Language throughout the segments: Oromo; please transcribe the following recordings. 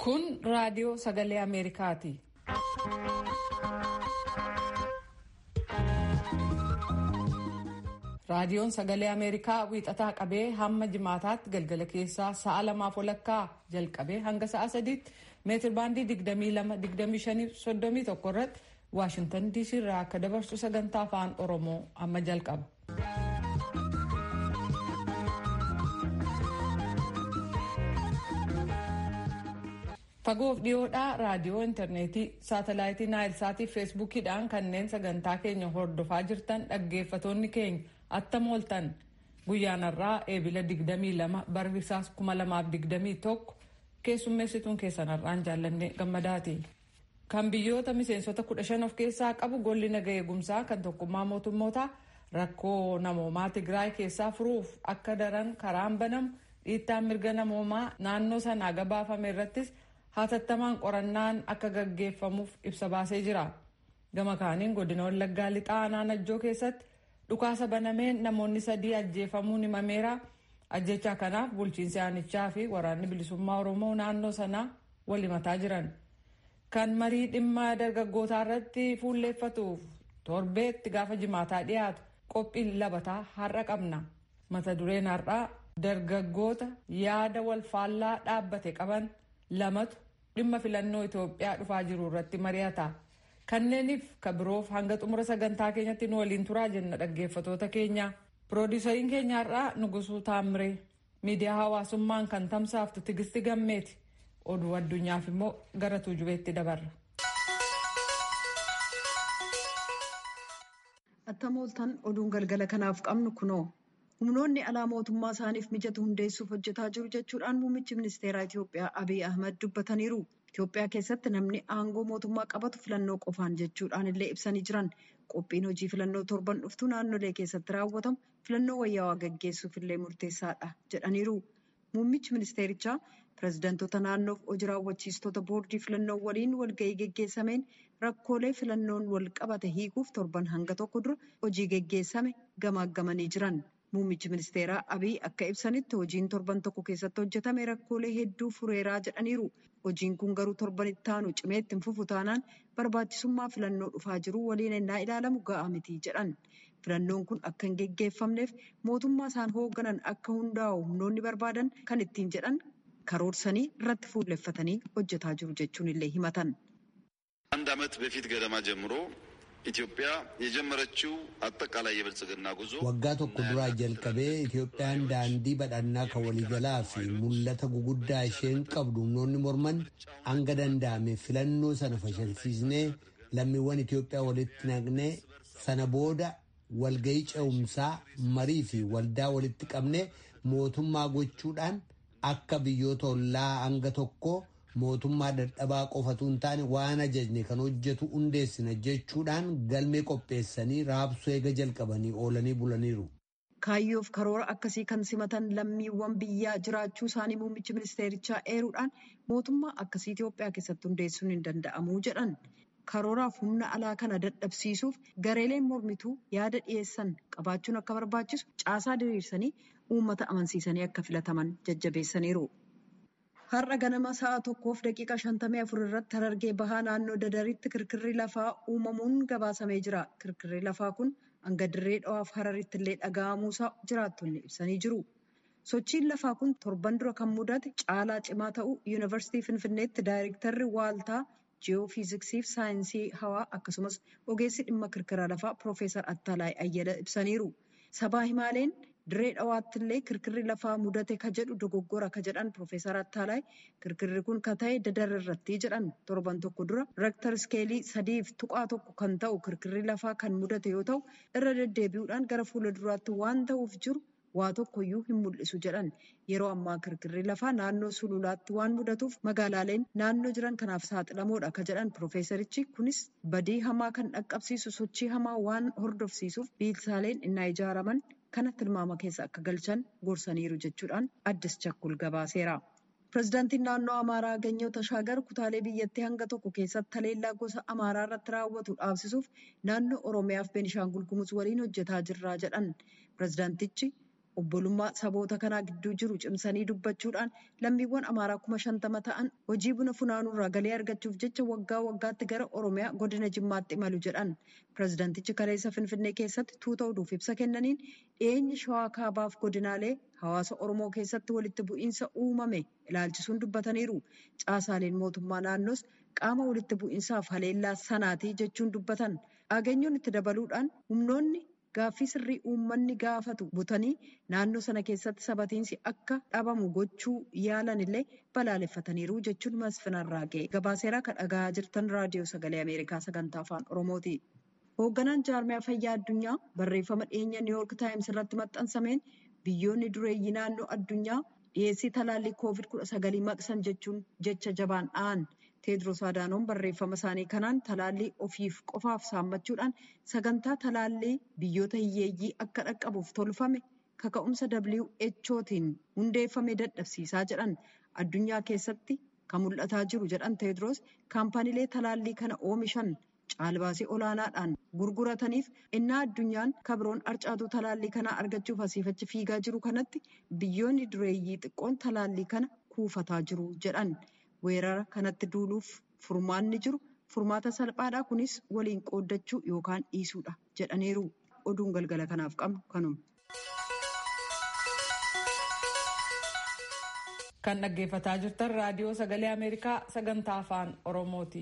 Kun raadiyoo sagalee Ameerikaati. Raadiyoon sagalee Ameerikaa wiixataa qabee hamma jimaataatti galgala keessaa sa'a lamaaf walakkaa jalqabee hanga sa'a sadiitti meetir baandii 22-25-31 irratti Waashintan DC irraa akka dabarsu sagantaa afaan Oromoo amma jalqaba. Fagoof dhiyoodhaa raadiyoo intarneetii saatalaayitii naayilsaatii feesbuukiidhaan kanneen sagantaa keenya hordofaa jirtan dhaggeeffatoonni keenya attam ooltan guyyaan har'aa eebila 22 barrisaas 2021 keessummeessituun keessan har'aan jaallanne gammadaati. Kan biyyoota miseensota 15 of keessaa qabu golli naga eegumsaa kan tokkummaa mootummootaa rakkoo namoomaa Tigraay keessaa furuuf akka daran karaan banamu dhiittaan mirga namoomaa naannoo sanaa gabaafame irrattis hatattamaan qorannaan akka gaggeeffamuuf ibsa baasee jira. Gama kaaniin godina Wallaggaa lixaa aanaa Najjoo keessatti dhukaasa banameen namoonni sadii ajjeefamuun himameera. Ajjechaa kanaaf bulchiinsi aanichaa fi waraanni bilisummaa Oromoo naannoo sanaa wal himataa jiran. Kan marii dhimma dargaggootaa irratti fuulleeffatuuf torbeetti gaafa jimaataa dhiyaatu qophiin labataa har'a qabna. Mata dureen har'aa dargaggoota yaada wal faallaa dhaabbate qaban lamatu dhimma filannoo Itoophiyaa dhufaa jiru irratti mari'ata. Kanneeniif kabiroof hanga xumura sagantaa keenyatti nu waliin turaa jenna dhaggeeffatoota keenya. Piroodisariin keenya har'aa Nugusuu Taamiree miidiyaa hawaasummaan kan tamsaaftu Tigisti Gammeeti. Oduu addunyaaf immoo gara tuujubeetti dabarra. Attam ooltan oduun galgala kanaaf qabnu kunoo. humnoonni alaa mootummaa isaaniif mijatu hundeessuuf hojjetaa jiru jechuudhaan muummichi ministeeraa Itoophiyaa Abiy Ahmad dubbataniiru. Itoophiyaa keessatti namni aangoo mootummaa qabatu filannoo qofaan jechuudhaan illee ibsanii jiran. Qophiin hojii filannoo torban dhuftu naannolee keessatti raawwatamu filannoo wayyaawaa gaggeessuuf illee murteessaadha jedhaniiru. Muummichi ministeerichaa pirezidantoota naannoof hojii raawwachiistota boordii filannoo waliin walgahii geggeessameen rakkoolee filannoon wal qabate hiikuuf torban hanga tokko dura hojii geggeessame gamaaggamanii jiran. Muummichi ministeeraa Abiy akka ibsanitti hojiin torban tokko keessatti hojjetame rakkoolee hedduu fureeraa jedhaniiru. Hojiin kun garuu torban itti aanu cimee itti fufu taanaan barbaachisummaa filannoo dhufaa jiru waliin ennaa ilaalamu ga'aa miti jedhan. Filannoon kun akka hin geggeeffamneef mootummaa isaan hoogganan akka hundaa'u humnoonni barbaadan kan ittiin jedhan karoorsanii irratti fuulleffatanii hojjetaa jiru jechuun illee himatan. አንድ ዓመት በፊት ገደማ ጀምሮ ኢትዮጵያ የጀመረችው አጠቃላይ የብልጽግና ጉዞ waggaa tokko duraa jalqabee Itoophiyaan daandii badhannaa kan waliigalaa fi mul'ata guguddaa isheen qabdu humnoonni morman hanga danda'ame filannoo sana fashilsiisnee lammiiwwan Itoophiyaa walitti naqnee sana booda walgahii ce'umsaa marii fi waldaa walitti qabnee mootummaa gochuudhaan akka biyyoota ollaa hanga tokko. mootummaa dadhabaa qofatu hin taane waan ajajne kan hojjetu hundeessina jechuudhaan galmee qopheessanii raabsuu eega jalqabanii oolanii bulaniiru. Kaayyoof karoora akkasii kan simatan lammiiwwan biyyaa jiraachuu isaanii muummichi ministeerichaa eeruudhaan mootummaa akkasii Itoophiyaa keessatti hundeessuun hin danda'amu jedhan. Karooraaf humna alaa kana dadhabsiisuuf gareeleen mormituu yaada dhiyeessan qabaachuun akka barbaachisu caasaa diriirsanii uummata amansiisanii akka filataman jajjabeessaniiru. Har'a ganama sa'a tokkoof daqiiqa shantamii afur irratti harargee bahaa naannoo dadaritti kirkirri lafaa uumamuun gabaasamee jira. Kirkirri lafaa kun hanga dirree dhawaaf hararitti illee dhaga'amuusaa jiraattonni ibsanii jiru. Sochiin lafaa kun torban dura kan mudate caalaa cimaa ta'uu yuunivarsiitii Finfinneetti daayirektarri waaltaa ji'oofiiziksiif saayinsii hawaa akkasumas ogeessi dhimma kirkira lafaa Piroofeesar Attalaay Ayyala ibsaniiru. Sabaa himaaleen dirree dhawaatti illee kirkirri lafaa mudate ka jedhu dogoggora ka jedhan Piroofeesar Attalaay kirkirri kun ka ta'e dadar irratti jedhan torban tokko dura reektar iskeelii sadiif tuqaa tokko kan ta'u kirkirri lafaa kan mudate yoo ta'u irra deddeebi'uudhaan gara fuula duraatti waan ta'uuf jiru waa tokkoyyuu hin mul'isu jedhan yeroo ammaa kirkirri lafaa naannoo sululaatti waan mudatuuf magaalaaleen naannoo jiran kanaaf saaxilamoodha ka jedhan Piroofeesarichi kunis badii hamaa kan dhaqqabsiisu sochii hamaa waan hordofsiisuuf biilsaaleen innaa ijaaraman kana tilmaama keessa akka galchan gorsaniiru jechuudhaan addis chakkul gabaaseera. Pireezidaantiin naannoo Amaaraa Ganyoo Tashaagar kutaalee biyyattii hanga tokko keessatti haleellaa gosa Amaaraa irratti raawwatu dhaabsisuuf naannoo Oromiyaa fi Beenishaangul Gumuz waliin hojjetaa jirra jedhan. Pireezidaantichi obbolummaa saboota kanaa gidduu jiru cimsanii dubbachuudhaan lammiiwwan amaaraa kuma shantama ta'an hojii buna funaanuurraa galii argachuuf jecha waggaa waggaatti gara oromiyaa godina jimmaatti imalu jedhan pirezidaantichi kaleessa finfinnee keessatti tuuta oduuf ibsa kennaniin dhiyeenyi shawaa kaabaaf godinaalee hawaasa oromoo keessatti walitti bu'iinsa uumame ilaalchisuun dubbataniiru caasaaleen mootummaa naannoos qaama walitti bu'iinsaaf haleellaa sanaatii jechuun dubbatan dhageenyoon itti dabaluudhaan humnoonni. Gaaffii sirrii uummanni gaafatu butanii naannoo sana keessatti sabatiinsi akka dhabamu gochuu yaalan illee balaaleffataniiru jechuun masfinarraa ga'e. Gabaaseeraa kan dhagaa jirtan raadiyoo sagalee Ameerikaa sagantaa afaan Oromooti. Hoogganaan jaarmiyaa fayyaa addunyaa barreeffama dhiyeenya niiwoork taayims irratti maxxansameen biyyoonni dureeyyii naannoo addunyaa dhiyeessii talaallii koovid kudha sagalii maqsan jechuun jecha jabaan dha'an. Teediroos Adaanoon barreeffama isaanii kanaan talaallii ofiif qofaaf saammachuudhaan sagantaa talaallii biyyoota hiyyeeyyii akka dhaqqabuuf tolfame kaka'umsa WHOtiin hundeeffame dadhabsiisaa jedhan addunyaa keessatti kan mul'ataa jiru jedhan Teediroos kaampaniilee talaallii kana oomishan caalbaasii olaanaadhaan gurgurataniif innaa addunyaan kabroon arcaatuu talaallii kanaa argachuuf asiifachi fiigaa jiru kanatti biyyoonni dureeyyii xiqqoon talaallii kana kuufataa jiru jedhan. weerara kanatti duuluuf furmaanni jiru furmaata salphaadha kunis waliin qooddachuu yookaan dhiisuudha jedhaniiru oduun galgala kanaaf qabnu kanuma. kan dhaggeeffataa jirtan raadiyoo sagalee ameerikaa sagantaa afaan oromooti.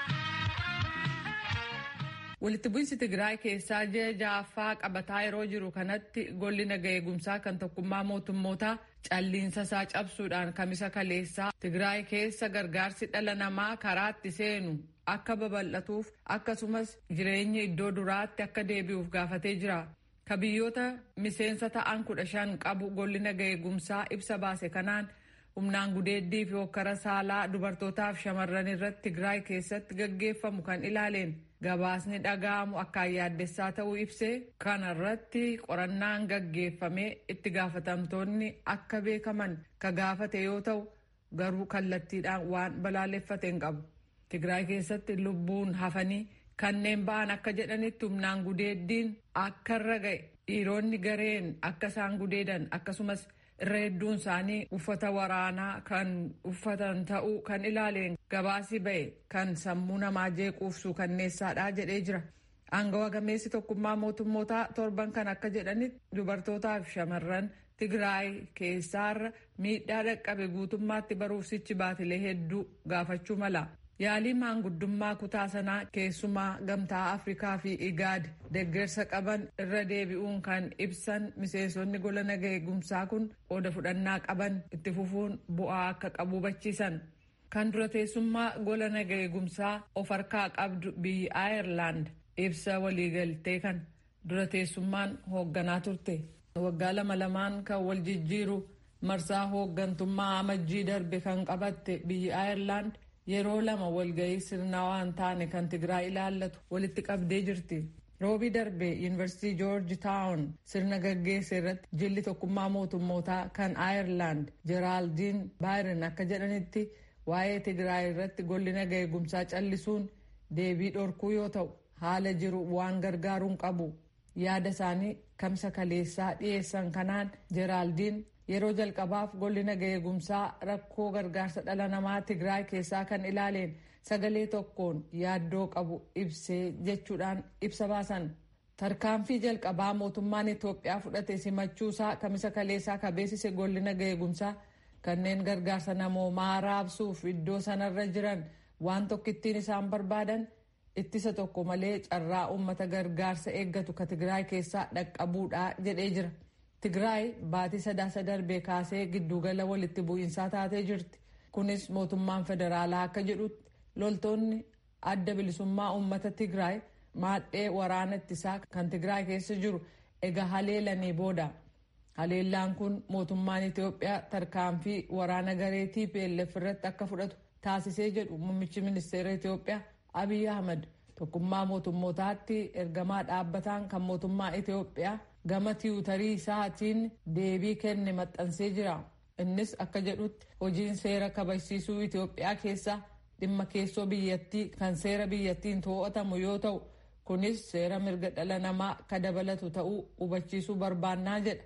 walitti bu'insi tigraay keessaa ji'a ja'affaa qabataa yeroo jiru kanatti golli naga eegumsaa kan tokkummaa mootummootaa calliinsa isaa cabsuudhaan kamisa kaleessaa tigraay keessa gargaarsi dhala namaa karaatti seenu akka babal'atuuf akkasumas jireenya iddoo duraatti akka deebi'uuf gaafatee jira. ka biyyoota miseensa ta'an kudha shan qabu golli naga eegumsaa ibsa baase kanaan humnaan gudeeddii fi hokkara saalaa dubartootaaf shamarran irratti tigraay keessatti gaggeeffamu kan ilaaleen gabaasni dhaga'amu akkaan yaaddessaa ta'uu ibsee kanarratti qorannaan gaggeeffamee itti gaafatamtoonni akka beekaman ka gaafate yoo ta'u garuu kallattiidhaan waan balaaleffate hin qabu. Tigraay keessatti lubbuun hafanii kanneen ba'an akka jedhanitti humnaan gudeeddiin akka irra ga'e dhiironni gareen akka isaan gudeedan akkasumas irra hedduun isaanii uffata waraanaa kan uffatan ta'uu kan ilaaleen gabaasi ba'e kan sammuu namaa jeequufsu kanneessaadha jedhee jira. Aangawa gameessi tokkummaa mootummootaa torban kan akka jedhanitti dubartootaa fi shamarran Tigraay keessaarra miidhaa dhaqqabe guutummaatti baruufsichi baatilee hedduu gaafachuu mala. Yaalii maanguddummaa kutaa sanaa keessumaa gamtaa Afrikaa fi Igaad deggersa qaban irra deebi'uun kan ibsan miseensonni gola naga eegumsaa kun qooda fudhannaa qaban itti fufuun bu'aa akka qabu hubachiisan. Kan dura teessummaa gola naga eegumsaa of harkaa qabdu biyyi Aayerlaand ibsa waliigaltee kan dura teessummaan hoogganaa turte. Waggaa lama lamaan kan wal jijjiiru marsaa hooggantummaa amajjii darbe kan qabatte biyyi Aayerlaand yeroo lama walgahii sirnawaa hin taane kan Tigraay ilaallatu walitti qabdee jirti. Roobii darbe Yuunivarsiitii Joorji Taawun sirna gaggeesse irratti jilli tokkummaa mootummootaa kan Aayerlaand Jeraaldiin Baayirin akka jedhanitti waa'ee Tigraay irratti golli naga eegumsaa callisuun deebii dhorkuu yoo ta'u haala jiru waan gargaaruun qabu. Yaada isaanii kamsa kaleessaa dhiyeessan kanaan Jeraaldiin yeroo jalqabaaf golli naga eegumsaa rakkoo gargaarsa dhala namaa Tigraay keessaa kan ilaaleen sagalee tokkoon yaaddoo qabu ibsee jechuudhaan ibsa baasan. Tarkaanfii jalqabaa mootummaan Itoophiyaa fudhate simachuusaa kamisa kaleessaa kabeessise golli naga eegumsaa kanneen gargaarsa namoomaa raabsuuf iddoo sanarra jiran waan tokkittiin isaan barbaadan ittisa tokko malee carraa uummata gargaarsa eeggatu ka Tigraay keessaa dhaqqabuudha jedhee jira. Tigraay baatii sadaasa darbee kaasee giddugala walitti bu'iinsaa taatee jirti. Kunis mootummaan federaalaa akka jedhutti loltoonni adda bilisummaa uummata Tigraay maadhee waraana ittisaa kan Tigraay keessa jiru egaa haleelanii booda. Haleellaan kun mootummaan Itoophiyaa tarkaanfii waraana garee TPLF irratti akka fudhatu taasisee jedhu muummichi ministeera Itoophiyaa Abiy Ahmad tokkummaa mootummootaatti ergamaa dhaabbataan kan mootummaa Itoophiyaa gama tiwutarii isaatiin deebii kenne maxxansee jira. Innis akka jedhutti hojiin seera kabachiisuu Itoophiyaa keessa dhimma keessoo biyyattii kan seera biyyattiin to'atamu yoo ta'u kunis seera mirga dhala namaa ka dabalatu ta'uu hubachiisuu barbaannaa jedha.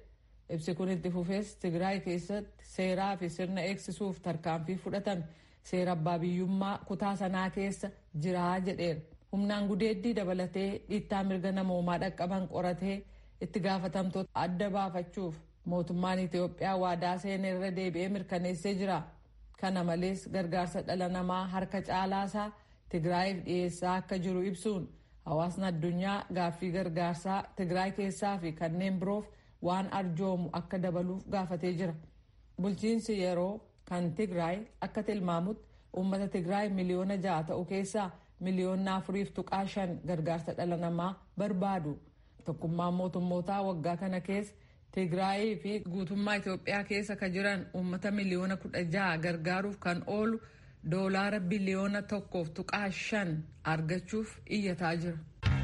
ibsi kun itti fufees tigraay keessatti seeraa fi sirna eegsisuuf tarkaanfii fudhatame seera abbaa biyyummaa kutaa sanaa keessa jiraa jedheera humnaan gudeeddii dabalatee dhiittaa mirga namoomaa dhaqqaban qoratee itti gaafatamtoota adda baafachuuf mootummaan itiyoophiyaa waadaa seenaa irra deebi'ee mirkaneessee jira kana malees gargaarsa dhala namaa harka caalaasaa tigraayiif dhiyeessaa akka jiru ibsuun hawaasni addunyaa gaaffii gargaarsaa tigraay keessaa fi kanneen biroof waan arjoomu akka dabaluuf gaafatee jira bulchiinsi yeroo kan tigraay akka tilmaamutti uummata tigraay miliyoona ja'a ta'u keessaa miliyoona afuriif tuqaa shan gargaarsa dhala namaa barbaadu tokkummaan mootummootaa waggaa kana keessa tigraayii fi guutummaa itiyoophiyaa keessa ka jiran uummata miliyoona kudha ja'a gargaaruuf kan oolu doolaara biliyoona tokkoof tuqaa shan argachuuf iyyataa jira.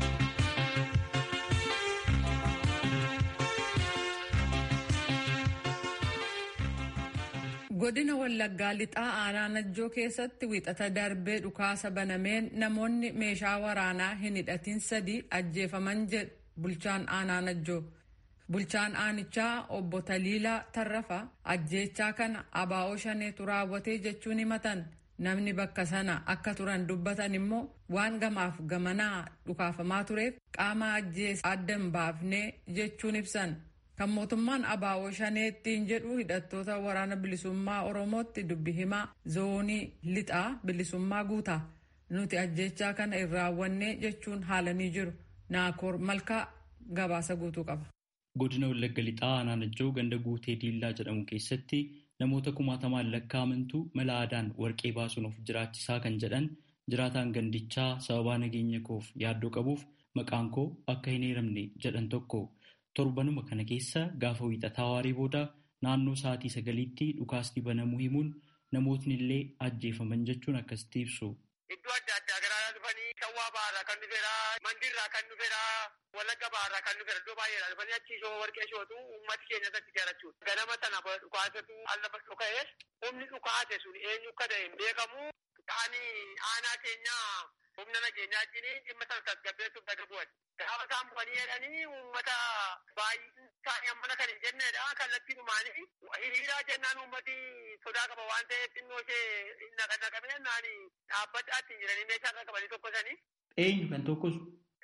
godina wallaggaa lixaa aanaa najjoo keessatti wixata darbee dhukaasa banameen namoonni meeshaa waraanaa hin hidhatin sadii ajjeefaman jedhu bulchaan aanaa najjoo bulchaan aanichaa obbo Taliilaa Tarrafa ajjeechaa kana abaa'oo shaneetu raawwatee jechuun himatan namni bakka sana akka turan dubbatan immoo waan gamaaf gamanaa dhukaafamaa tureef qaama ajjeesa adda hin baafnee jechuun ibsan. kan mootummaan abaa'oo shaneettiin jedhu hidhattoota waraana bilisummaa oromootti dubbi himaa zoonii lixaa bilisummaa guutaa nuti ajjechaa kana hin raawwanne jechuun haalanii jiru naakoor malkaa gabaasa guutuu qaba. godina wallagga lixaa aanaa najjoo ganda guutee diillaa jedhamu keessatti namoota kumaatamaan lakkaa'amantu mala aadaan warqee baasuun of jiraachisaa kan jedhan jiraataan gandichaa sababaa nageenya koof yaaddoo qabuuf maqaan koo akka hin eeramne jedhan tokko. torbanuma kana keessa gaafa wiixataa waarii booda naannoo sa'aatii sagaliitti dhukaasni banamuu himuun namootni illee ajjeefaman jechuun akkasitti ibsu. Iddoo adda addaa garaa dhufanii shawwaa ba'aarraa kan dhufeera mandiirraa kan dhufeera wallagga ba'aarraa kan dhufeera iddoo baay'eedha dhufanii achi shoo warqee shootu uummati keenya irratti jaarachuudha. Ganama sana dhukaasatu alla dhuka'ee humni dhukaase sun eenyu akka ta'e hin beekamu ta'anii aanaa keenyaa humna nageenyaa wajjin dhimma sana tasgabbeessuuf daga bu'an. Gaafa isaan bu'anii jedhanii uummata baay'een isaanii ammana kan hin jennedha. Kallattii dhumaanii hiriiraa jennaan uummati sodaa qaba waan ta'eef xinnoo ishee naqannaqame jennaan dhaabbadhaa ittiin jiranii meeshaa irra qabanii tokkosanii. Eenyu kan tokkosu?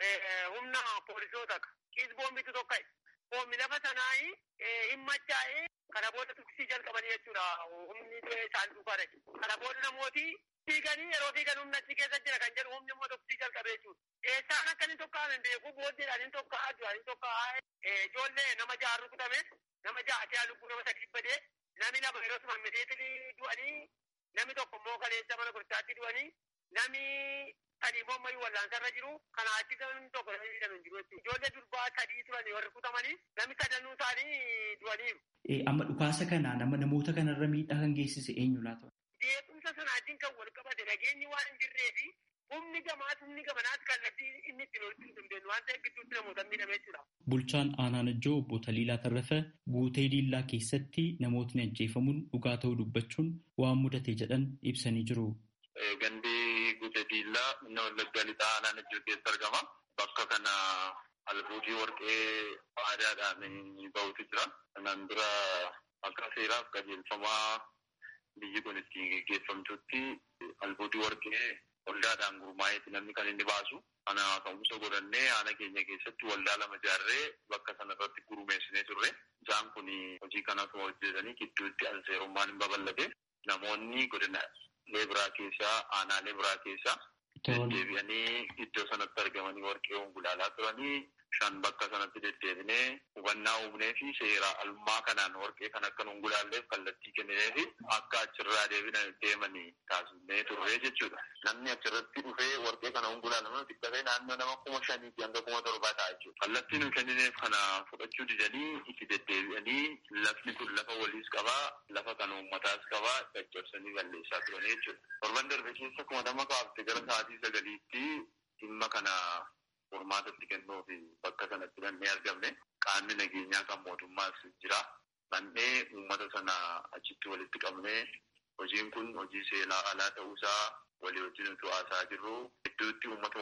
Humna poolisoota qiis boombitu tokka'e. Boombi lafa sanaa hin machaa'ee kana booda tuksii jalqabanii jechuudha. Humni isaan dhufaadha. Kana booda namooti fiiganii yeroo fiigan humna achi keessa jira kan jedhu humni immoo tuksii jalqabee jechuudha. Eessaan akka inni tokka'an hin beeku booddeedhaan hin tokka'aa jiran hin tokka'aa ijoollee nama ja'a rukutame nama ja'a ja'a lubbuu nama sadii badee namni lama yeroo tuman miteetii du'anii namni tokko immoo kaleessa mana gurgurtaatti du'anii namni sadii immoo ammayyuu wallaansarra jiru kanaa achi namni tokko namni hidhame hin jiru jechuudha. Ijoollee durbaa sadii turan warri rukutamanii namni sadanuu isaanii du'aniiru. Amma dhukaasa kana nama namoota kanarra miidhaa kan geessise eenyu laata? Beekumsa sanaatiin kan wal qabate nageenyi waan hin jirree fi humni gamaas humni gamanaas kallattii inni ittiin walitti hin dandeenyu waan ta'eef gidduutti namoota miidhame jechuudha. Bulchaan aanaa Najjoo obbo Taliilaa Tarrafa guutee diillaa keessatti namootni ajjeefamuun dhugaa ta'uu dubbachuun waan mudate jedhan ibsanii jiru. Gandii guutee diillaa inni wallaggaa lixaa aanaa Najjoo keessa argama. Bakka kana albuudii warqee aadaadhaan bahutu jira. Kanaan dura akka seeraaf qajeelfamaa biyyi kun ittiin geggeeffamtutti albuudii warqee waldaadhaan gurmaa'eeti namni kan inni baasu. Kana ka'umsa godhannee aana keenya keessatti waldaa lama ijaarree bakka sana irratti gurmeessinee turre. Isaan kun hojii kana osoo hojjetanii gidduutti alseerummaan hin babal'ate. Namoonni godina leebiraa keessaa aanaalee biraa keessaa deddeebi'anii iddoo sanatti argamanii warqee gulaalaa turanii shan bakka sanatti deddeebinee hubannaa uumnee fi seera alummaa kanaan warqee kan akka nun gulaalleef kallattii kenninee fi akka achirraa deemanii taasisnee turree jechuudha. Namni achirratti dhufee warqee kana hun gulaalaman xiqqatee naannoo nama kuma shaniitti hanga kuma torbaa ta'a jechuudha. Kallattii nu kennineef kana fudhachuu didanii itti deddeebi'anii lafni kun lafa waliis qabaa lafa kan uummataas qabaa caccabsanii balleessaa turanii jechuudha. Torban darbe keessa kuma nama kaafte gara sa'aatii sagaliitti dhimma kana furmaatatti kennuuf bakka sanatti dhannee argamne qaamni nageenyaa kan mootummaas jira. Dhannee uummata sana achitti walitti qabnee hojiin kun hojii seelaa alaa ta'uusaa walii wajjin utuu haasaa jirru gidduutti uummatuma walitti qabame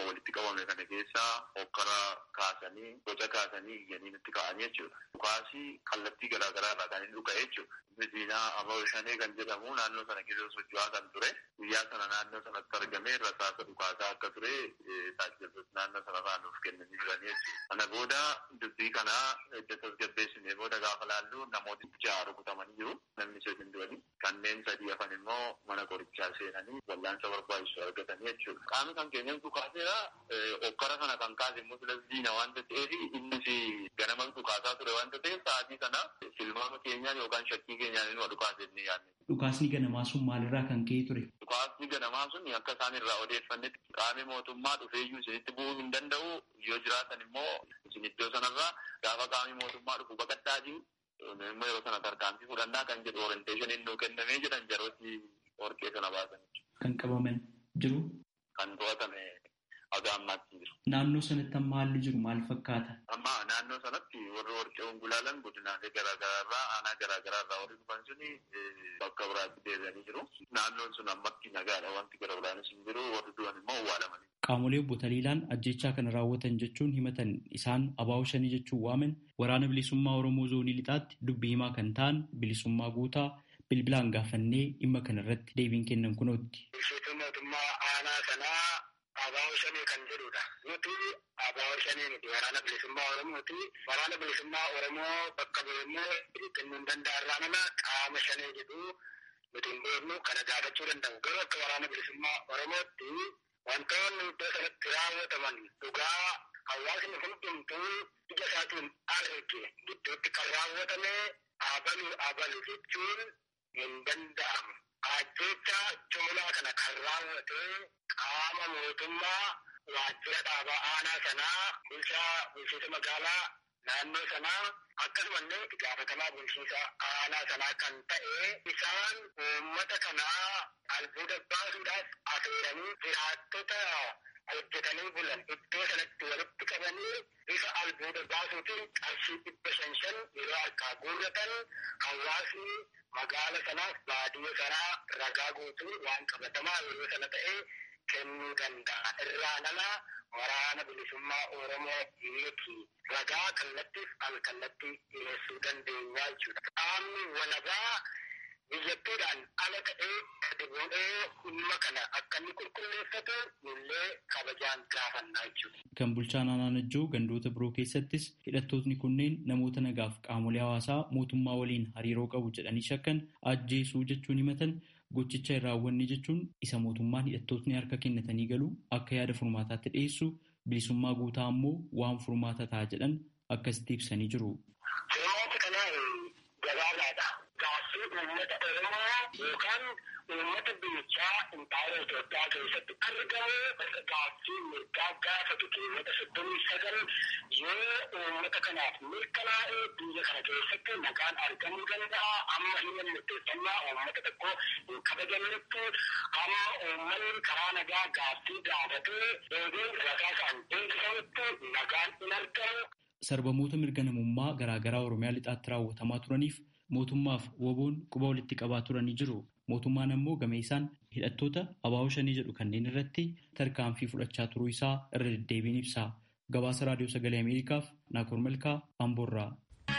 qabame kana keessaa hokkara kaasanii boca kaasanii iyyanii nutti ka'anii jechuudha. Dhukaasii kallattii garaagaraa irraa kan inni dhuka'e jechuudha. Midiinaa Aboo Shanee kan jedhamu naannoo sana keessa socho'aa kan ture. Guyyaa sana naannoo sanatti argamee rasaasa dhukaasaa akka ture taajjabdoota naannoo sanarraa nuuf kennanii jiranii jechuudha. Kana booda dubbii kanaa edda tasgabbeessinee booda gaafa laallu namooti ja'a rukutamanii jiru. Namni sadii du'anii kanneen sadii hafan immoo mana qorichaa seenanii wallaansa barbaachisu argatanii jechuudha. Qaamni kan keenyan dhukaaseera okkara kana kan kaase immoo filas diina waanta ta'eef innis ganama dhukaasaa ture waanta ta'eef sa'aatii sana tilmaama keenyaan yookaan shakkii keenyaan inni dhukaase ni yaadne. Dhukaasni ganamaa sun maalirraa kan ka'e ture? Dhukaasni ganamaa sun akka isaan irraa odeeffannetti qaamni mootummaa dhufeeyyuu isinitti bu'uu hin danda'u yoo jiraatan immoo isin iddoo sanarraa gaafa qaamni mootummaa dhufu baqadhaatii immoo yeroo sana tarkaanfii fudhannaa kan jedhu orienteeshiniin nuu kennamee jedhan jarooti warqee sana baasan. Kan qabaman jiru? Kan to'atame haga ammaatti jiru. Naannoo sanatti amma haalli jiru maal fakkaata? Amma naannoo sanatti warri warqee ongulaalan godinaalee garaagaraa irraa aanaa garaagaraa irraa warri dhufan suni bakka biraatti deebi'anii jiru. Naannoon sun ammatti nagaadha wanti gara biraanis hin jiru warri du'an immoo awwaalamanii. Qaamolee obbo Taliilaan ajjechaa kana raawwatan jechuun himatan isaan abaa'oo shanii jechuun waaman waraana bilisummaa Oromoo zoonii lixaatti dubbii himaa kan ta'an bilisummaa guutaa bilbilaan gaafannee dhimma kana irratti deebiin kennan kunootti. Bulchiinsa mootummaa aanaa sanaa abaa'oo shanii kan jedhudha. Nuti abaa'oo shanii miti waraana bilisummaa Oromooti. Waraana bilisummaa Oromoo bakka bu'emmoo kennuu hin danda'arraa nama qaama shanii jedhu nuti hin beeknu kana gaafachuu danda'u. Garuu akka waraana bilisummaa Oromootti wantoonni iddoo sanatti raawwataman dhugaa hawaasni hundumtuu ija isaatiin arge gidduutti kan raawwatame abalu abalu jechuun hin danda'amu. Ajjecha jumlaa kana kan raawwate qaama mootummaa waajjira dhaabaa aanaa sanaa bulchaa bulchiinsa magaalaa naannoo sanaa akkasumallee itti gaafatamaa bulchiinsa aanaa sanaa kan ta'e isaan uummata kanaa albuuda baasuudhaaf affeeranii jiraattota hojjetanii bulan iddoo sanatti walitti qabanii bifa albuuda baasuutiin qarshii dhibba shan shan yeroo harkaa guurratan hawaasni magaala sanaaf baadiyyaa sanaa ragaa guutuu waan qabatamaa yeroo sana ta'e kennuu danda'a. Irraa nama waraana bilisummaa Oromoo miti. Ragaa kallattiif al-kallattii dhiyeessuu dandeenya jechuudha. Qaamni walabaa biyyattiidhaan ala ta'ee gadi bu'ee dhimma kana akka inni qulqulleeffatu nullee kabajaan gaafannaa jechuudha. Kan bulchaan Anaanajjoo gandoota biroo keessattis hidhattootni kunneen namoota nagaaf qaamolee hawaasaa mootummaa waliin hariiroo qabu jedhanii shakkan ajjeesuu jechuun himatan gochicha hin raawwanne jechuun isa mootummaan hidhattootni harka kennatanii galu akka yaada furmaataatti dhiyeessu bilisummaa guutaa ammoo waan furmaata ta'a jedhan akkasitti ibsanii jiru. Furmaata kanaa gabaabaadha. Gaaffii uummata Oromoo yookaan uummata biyyichaa impaayera Itoophiyaa keessatti argamu gaaffii mirgaa gaafatu keewwata soddomii sagal yoo uummata kanaaf mirkanaa'ee biyya kana keessatti nagaan argamuu danda'a. Amma hin murteeffannaa uummata tokko hin kabajamnetti amma uummanni karaa nagaa gaaffii gaafatee deebiin rasaasaan beeksisamutti nagaan hin argamu. Sarbamoota mirga namummaa garaagaraa Oromiyaa lixaatti raawwatamaa turaniif mootummaaf woboon quba walitti qabaa turanii jiru. Mootummaan ammoo game isaan hidhattoota abaa'oo shanii jedhu kanneen irratti tarkaanfii fudhachaa turuu isaa irra deddeebiin ibsa. Gabaasa Raadiyoo Sagalee Ameerikaaf Naakoor Malkaa Amboorraa.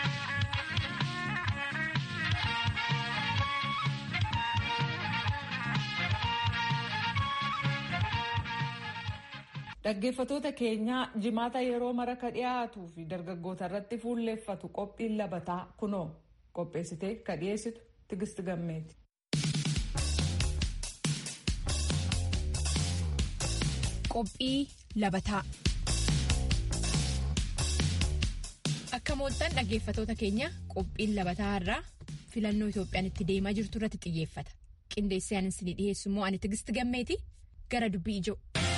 Dhaggeeffatoota keenyaa jimaata yeroo maraka dhiyaatuu fi dargaggoota irratti fuulleeffatu qophiin labataa kunoo qopheessitee ka dhiyeessitu Tigist Gammeeti. Qophii labataa. Akka mooltan dhaggeeffatoota keenya qophiin labataa irraa filannoo Itoophiyaan itti deemaa jirtu irratti xiyyeeffata. Qindeessee ani isin dhiyeessu immoo ani Tigist Gammeeti gara dubbii ijoo.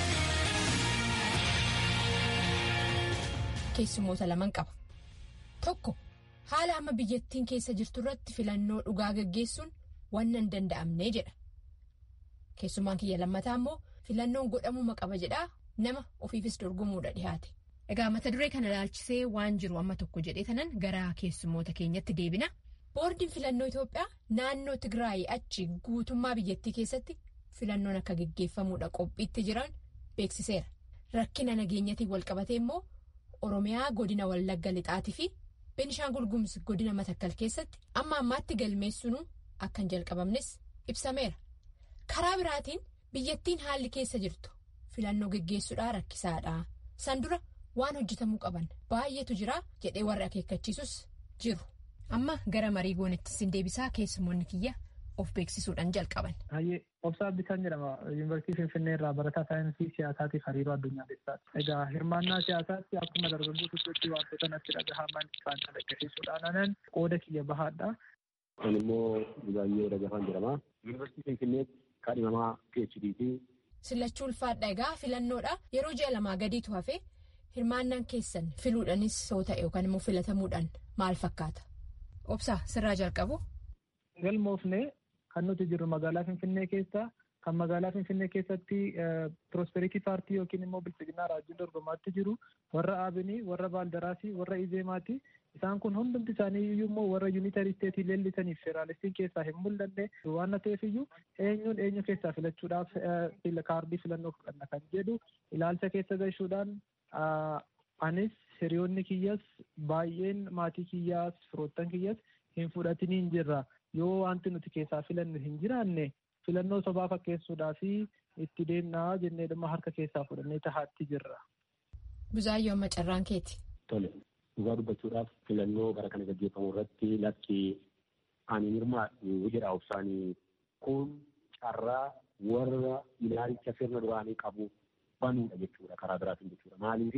Keessumoota laman qaba. Tokko haala amma biyyattiin keessa jirtu irratti filannoo dhugaa gaggeessuun waan hin danda'amne jedha. Keessumaan kiyya lammataa immoo filannoon godhamuma qaba jedhaa nama ofiifis dorgomuudha dhiyaate. Egaa mata duree kana ilaalchisee waan jiru amma tokko jedhee tanan gara keessumoota keenyatti deebina. Boordiin filannoo Itoophiyaa naannoo Tigraay achi guutummaa biyyattii keessatti filannoon akka gaggeeffamuudha qophiitti jiran beeksiseera. rakkina nageenyatiin walqabatee immoo oromiyaa godina wallagga lixaatii fi beenishaangul gumuz godina matakkal keessatti amma ammaatti galmeessuun akka hin jalqabamnes ibsameera karaa biraatiin biyyattiin haalli keessa jirtu filannoo geggeessuudhaa rakkisaadha san dura waan hojjetamuu qaban baay'eetu jira jedhee warri akeekkachiisus jiru amma gara marii goonettis hin deebisaa keessumoonni kiyya of beeksisuudhaan jalqaban. Hayyee Obsaa Bitaan jedhama. Yuunivarsiitii Finfinnee irraa barataa saayinsii siyaasaatiif hariiroo addunyaaleessaati. Egaa hirmaannaa siyaasaatti akkuma dargaggoo tokkotti wantoota natti dhagahaman kan calaqqisiisuudhaan anan qooda kiyya bahaadha. Kun immoo Buzaayyoo Dagafaan jedhama. Yuunivarsiitii Finfinneetti kaadhimamaa PhD ti. Sillachuu ulfaadha egaa filannoodha yeroo ji'a lamaa gadiitu hafe hirmaannaan keessan filuudhaanis soo ta'e yookaan immoo filatamuudhaan maal fakkaata? Obsaa sirraa jalqabu. Galmoofnee kan nuti jirru magaalaa Finfinnee keessa kan magaalaa Finfinnee keessatti Prosperity Paartii yookiin immoo Bilchiginaa Raajii dorgomaatti jiru warra Aabinii, warra Baaldaraasii, warra Izeemaati. Isaan kun hundumti isaanii iyyuu immoo warra yuunitarii isteetii leellisaniif federaalistiin keessaa hin mul'anne waan ta'eef iyyuu eenyuun eenyu keessaa filachuudhaaf kaardii filannoo fudhanna kan jedhu ilaalcha keessa galchuudhaan anis hiriyoonni kiyyas baay'een maatii kiyyaas firoottan kiyyas hin fudhatiniin jirra. yoo wanti nuti keessaa filannu hin jiraanne filannoo sobaa fakkeessuudhaa fi itti deemnaa jennee dhimma harka keessaa fudhannee tahaatti jirra. Buzaayyoo amma carraan keeti. Tole dhugaa dubbachuudhaaf filannoo gara kana gaggeeffamu irratti lakki ani hirmaadhu jedha obsaanii kun carraa warra ilaalicha sirna duraanii qabu banuudha jechuudha karaa biraatiin jechuudha.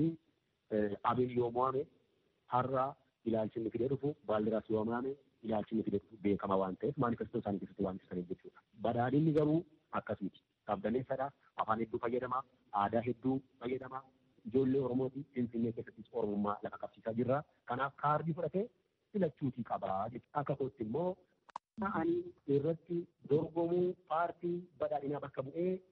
Maaliif abin yoo mo'ame har'a ilaalchi inni fidee dhufu baaldiraas yoo mo'ame ilaalchi inni fidee beekama waan ta'eef maanifestoo isaanii keessatti waan ibsaniif jechuudha. Badhaadhinni garuu akkasiiti. Qabdaneessadha. Afaan hedduu fayyadama. Aadaa hedduu fayyadama. Ijoollee Oromooti Finfinnee keessattis Oromummaa lafa qabsiisaa jirra. Kanaaf kaardii fudhatee filachuutii qabaa jechuudha. Akka kootti immoo ta'anii irratti dorgomuu paartii badhaadhinaa bakka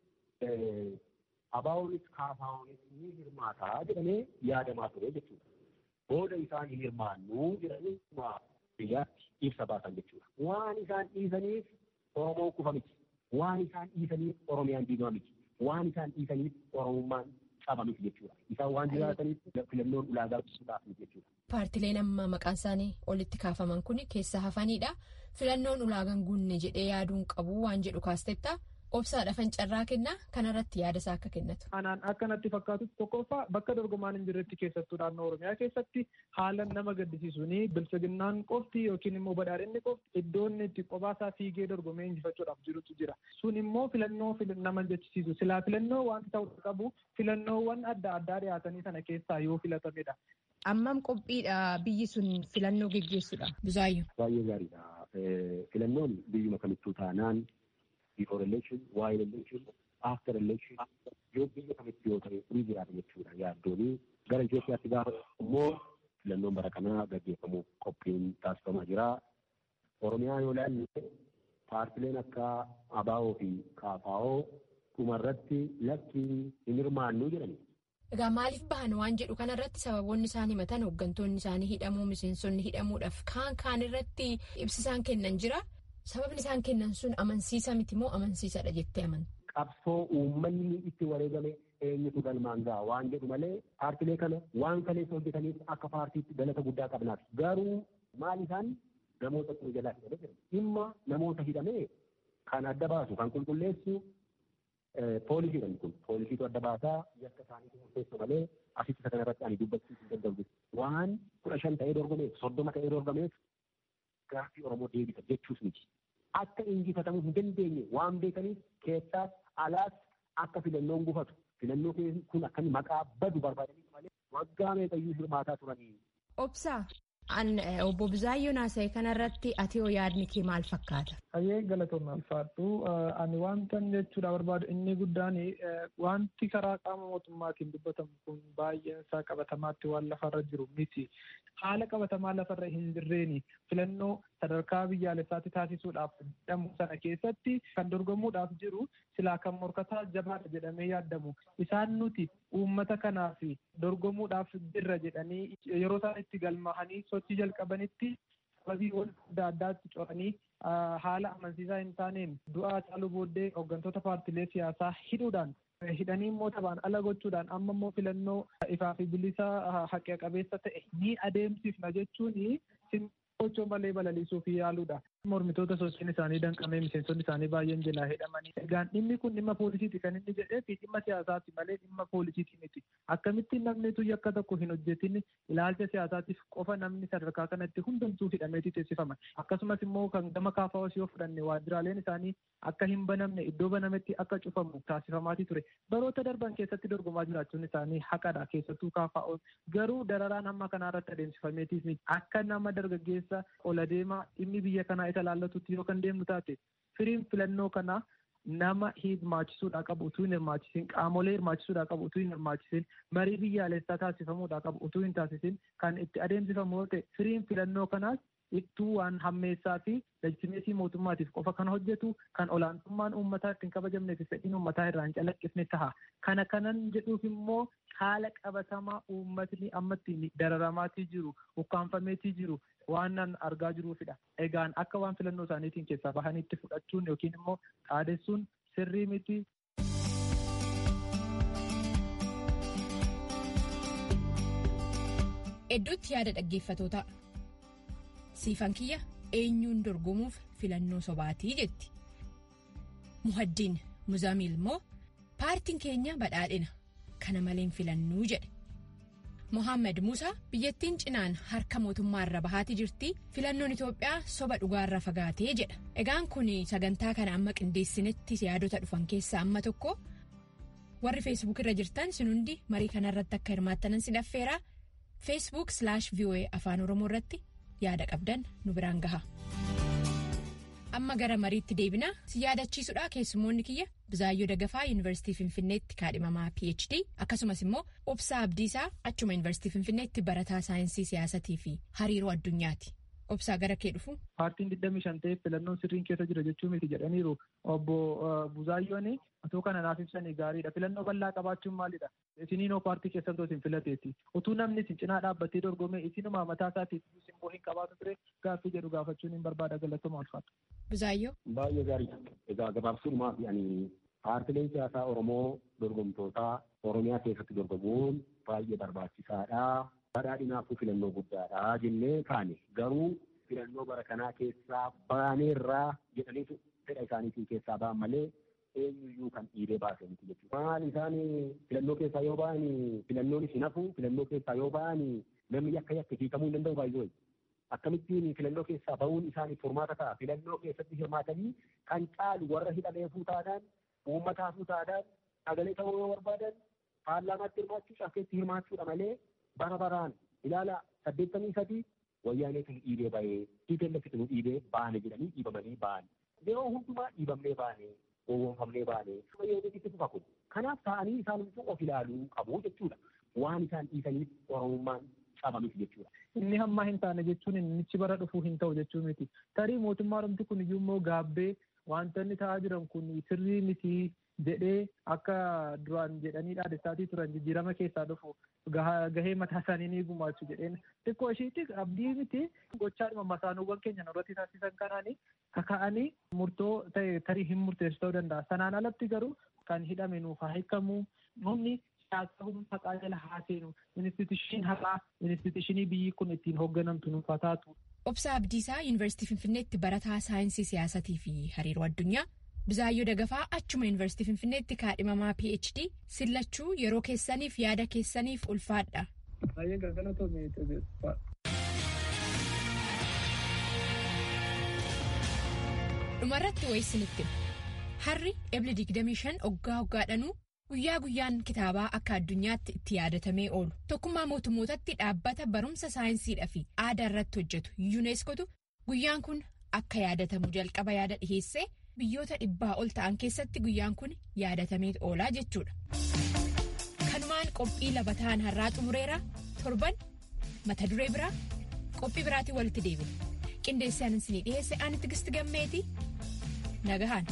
bu'ee abaa'oonis kaafaa'oonis ni hirmaataa jedhamee yaadamaa ture jechuudha. Booda isaan hin hirmaannuu jedhanii biyyaatti ibsa baasan jechuudha. Waan isaan dhiisaniif Oromoon kufa miti. Waan isaan dhiisaniif Oromiyaan diigama miti. Waan isaan dhiisaniif Oromummaan caba miti jechuudha. Isaan waan jiraataniif filannoon ulaagaa ibsuudhaaf miti jechuudha. Paartileen amma maqaan isaanii olitti kaafaman kun keessa hafanidha. Filannoon ulaagaan guunne jedhee yaaduun qabu waan jedhu kaastetta. Obsaadha fincarraa kennaa kanarratti yaada isaa akka kennatu. Anaan akka natti fakkaatutti tokkoffaa bakka dorgomaan hin jirretti keessattuu naannoo Oromiyaa keessatti haala nama gaddisiisuun bilchiginnaan qofti yookiin immoo badhaadhinni qofti iddoo inni itti qophaasa fiigee dorgomee injifachuudhaaf jirutu jira. Sun immoo filannoo nama jechisiisu. Silaa filannoo wanti ta'uu qabu filannoowwan adda addaa dhiyaatanii sana keessaa yoo filatamedha. Ammam qophiidha biyyi sun filannoo geggeessuudha. Buzaayyoo. Baay'ee gaariidha. Filannoon biyyuma kamittuu taanaan before election, while election, after election, yoo biyya kamitti yoo ta'e ni jiraata jechuudha yaaddooni. Gara Itoophiyaatti gaafa immoo filannoon bara kanaa gaggeeffamuuf qophiin taasifamaa jira. Oromiyaa yoo ilaalle paartileen akka ABO fi KFO dhumarratti lakki hin hirmaannu jedhani. Egaa maaliif bahan waan jedhu kanarratti sababoonni isaan himatan hooggantoonni isaanii hidhamuu miseensonni hidhamuudhaaf kaan kaan irratti ibsisaan kennan jira. Sababni isaan kennan sun amansiisa miti moo amansiisadha jettee amantu? Qabsoo uummanni itti wareegame eenyutu galmaan ga'a waan jedhu malee paartilee kana waan kaleessa hojjetaniif akka paartiitti galata guddaa qabnaaf. Garuu maal isaan namoota ture jalaa hidhamee jira. Dhimma namoota hidhamee kan adda baasu kan qulqulleessu poolisiidhaan kun poolisiitu adda baasaa yakka isaaniitu murteessu malee asitti isa kanarratti ani dubbachuu hin danda'u. Waan kudha shan ta'ee dorgomeef soddoma ta'ee dorgomeef gaaffii Oromoo deebisa jechuus miti. Akka injifatamuu hin dandeenye waan beekaniif keessaas alaas akka filannoon gufatu filannoo kun akka maqaa badu barbaadaniif malee waggaa meeqayyuu hirmaataa turanii. Obsaa obbo Buzaayyoo Naasa'e kanarratti ati hoo yaadni kee maal fakkaata? Hayyee galatoomna ulfaadhu. Ani wantan jechuudha barbaadu inni guddaan wanti karaa qaama mootummaatiin dubbatamu kun baay'een isaa qabatamaatti waan lafarra jiru miti. Haala qabatamaa lafarra hin jirreeni filannoo sadarkaa biyyaalessaatti taasisuudhaaf jedhamu sana keessatti kan dorgomuudhaaf jiru silaa kan morkataa jabaadha jedhamee yaadamu. Isaan nuti uummata kanaaf dorgomuudhaaf jirra jedhanii yeroo isaan itti galmaahanii sochii jalqabanitti sababiiwwan adda addaatti coranii haala amansiisaa hin taaneen du'aa caaluu booddee hooggantoota paartilee siyaasaa hidhuudhaan hidhanii immoo taphaan ala gochuudhaan amma immoo filannoo ifaa fi bilisa haqa qabeessa ta'e ni adeemsifna jechuun gochoo malee balaliisuuf yaaluudha. Mormitoota sochiin isaanii danqamee miseensonni isaanii baay'een jalaa hidhamanii. Egaan dhimmi kun dhimma poolisiiti kan inni jedhee fi dhimma siyaasaati malee dhimma poolisiiti miti. Akkamittiin namni tuyya akka tokko hin hojjetin ilaalcha siyaasaatiif qofa namni sadarkaa kanatti hundumtuu hidhameeti teessifaman. Akkasumas immoo kan gama kaafaa osoo fudhanne waajjiraaleen isaanii akka hin banamne iddoo banametti akka cufamu taasifamaatii ture. Baroota darban keessatti dorgomaa jiraachuun isaanii haqadha keessattuu kaafaa garuu dararaan hamma kanarratti adeemsifameetiif akka nama dargaggeessa ola deemaa dhimmi biyya kanaa isa laallatutti yoo kan deemnu taate firiin filannoo kanaa nama hirmaachisuudhaa qabu utuu hin hirmaachisin qaamolee hirmaachisuudhaa qabu utuu hin hirmaachisin marii biyyaalessaa taasifamuudhaa qabu utuu hin taasisin kan itti adeemsifamu yoo ta'e firiin filannoo kanaas ittuu waan hammeessaa fi legitimeetii mootummaatiif qofa kan hojjetu kan olaantummaan uummataa ittiin kabajamnee fi fedhiin uummataa irraa hin calaqqifne taha. Kana kanan jedhuuf immoo haala qabatamaa uummatni amma ittiin dararamaatii jiru, ukkaanfameetii jiru waan nan argaa jiruufidha. Egaan akka waan filannoo isaaniitiin keessaa bahaniitti fudhachuun yookiin immoo dhaadessuun sirrii miti. Hedduutti yaada dhaggeeffatootaa. Siifan kiyya eenyuun dorgomuuf filannoo sobaatii jetti. Muhaddiin Muzaamiil immoo paartiin keenya badhaadhina kana maleen filannuu jedhe. Mohaammed Musaa biyyattiin cinaan harka mootummaa irra bahaatii jirti filannoon Itoophiyaa soba dhugaarra fagaatee jedha. Egaan kun sagantaa kana amma qindeessinetti yaadota dhufan keessaa amma tokko warri feesbuuk irra jirtan sin hundi marii kanarratti akka hirmaattanan si dhaffeera feesbuuk slash voa afaan oromoo irratti yaada qabdan nu biraan gaha. amma gara mariitti deebina si yaadachiisudha keessumoonni kiyya Bizaayyoo Dagafaa Yuunivarsiitii Finfinneetti kaadhimamaa PhD akkasumas immoo Obsaa Abdiisaa achuma Yuunivarsiitii Finfinneetti barataa saayinsii siyaasatii fi hariiroo addunyaati. Obsaa gara kee dhufu. Paartiin 25 ta'eef filannoon sirriin keessa jira jechuu miti jedhaniiru obbo Buzaayyoon otoo kana naaf ibsanii gaariidha. Filannoo bal'aa qabaachuun maalidha? Isiniinoo paartii keessatti isin filateeti. Utuu namni isin cinaa dhaabbatee dorgomee isinumaa mataa isaatiif simboo hin qabaatu ture gaaffii jedhu gaafachuun hin barbaada galatuma ulfaatu. Buzaayyoo. Baay'ee gaariidha. Egaa gabaabsuudhumaa fi ani paartileen siyaasaa Oromoo dorgomtootaa Oromiyaa keessatti dorgomuun baay'ee barbaachisaadha. Badhaadhinaafuu filannoo guddaadha jennee kaane garuu filannoo bara kanaa keessaa baaneerraa jedhaniitu fedha isaaniitiin keessaa ba'an malee eenyuyyuu kan dhiibee baase miti jechuudha. Maal isaan filannoo keessaa yoo ba'an filannoon isin hafu filannoo keessaa yoo ba'an namni yakka yakka hiikamuu hin danda'u baay'ee. Akkamittiin filannoo keessaa ba'uun isaaniif furmaata ta'a. Filannoo keessatti hirmaatanii kan caalu warra hidhameefuu taadhaan uummataafuu taadhaan sagalee ta'uu yoo barbaadan paarlaamaatti hirmaachuu cafkeetti hirmaachuudha malee bara baraan ilaala saddeettamii sadii wayyaaneetu nu dhiibee ba'ee dhiibee nu dhiibee baane jedhanii dhiibamanii baane. Yeroo hundumaa dhiibamnee baane gowwoomfamnee baane yeetitti fufa kun. Kanaaf ta'anii isaan of ilaaluu qabu jechuudha. Waan isaan dhiisaniif oromummaan cabamis jechuudha. Inni hammaa hin taane jechuun innichi bara dhufuu hin ta'u jechuu miti. Tarii mootummaa dhumti kun iyyuu immoo gaabbee wantoonni ta'aa jiran kun sirrii miti jedhee akka duraan jedhanii dhaadessaatii turan jijjiirama keessaa dhufu gahee mataa isaanii ni gumaachu jedheen xiqqoo ishiitti abdii miti gochaadhuma masaanuuwwan keenya irratti taasisan kanaanii kaka'anii murtoo ta'e tarii hin murteessu ta'uu danda'a. Sanaan alatti garuu kan hidhame nuuf haa hiikamu humni siyaasa humna haqaa jala haa seenu instituushinii haqaa instituushinii biyyi kun ittiin hoogganamtu nuuf haa taatu. Obsaa Abdiisaa Yuunivarsiitii Finfinneetti barataa saayinsii siyaasatii fi hariiroo addunyaa. Bizaayyoo Dagafaa achuma Yuunivarsiitii Finfinneetti kaadhimamaa PhD sillachuu yeroo keessaniif yaada keessaniif ulfaadha. Dhumarratti wayisinitti harri ebli 25 oggaa oggaadhanuu guyyaa guyyaan kitaabaa akka addunyaatti itti yaadatamee oolu tokkummaa mootummootatti dhaabbata barumsa saayinsiidhaa fi aadaa irratti hojjetu yuuneeskootu guyyaan kun akka yaadatamu jalqaba yaada dhiheessee. biyyoota dhibbaa ol ta'an keessatti guyyaan kun yaadatamee oolaa jechuudha. kanumaan qophii labataan har'aa xumureera torban mata duree biraa qophii biraatiin walitti deebina qindeessee anan isinii dhiheesse ani tigisti gammeeti nagahaan.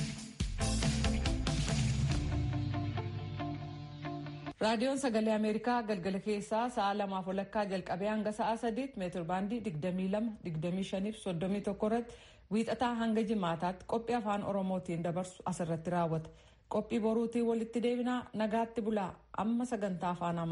raadiyoon sagalee ameerikaa galgala keessaa sa'a lamaaf walakkaa jalqabee hanga sa'a sadiitti meetir baandii 22 25 31 irratti wiixataa hanga jimaataatti qophii afaan oromootiin dabarsu asirratti raawwata qophii boruutii walitti deebinaa nagaatti bulaa amma sagantaa afaan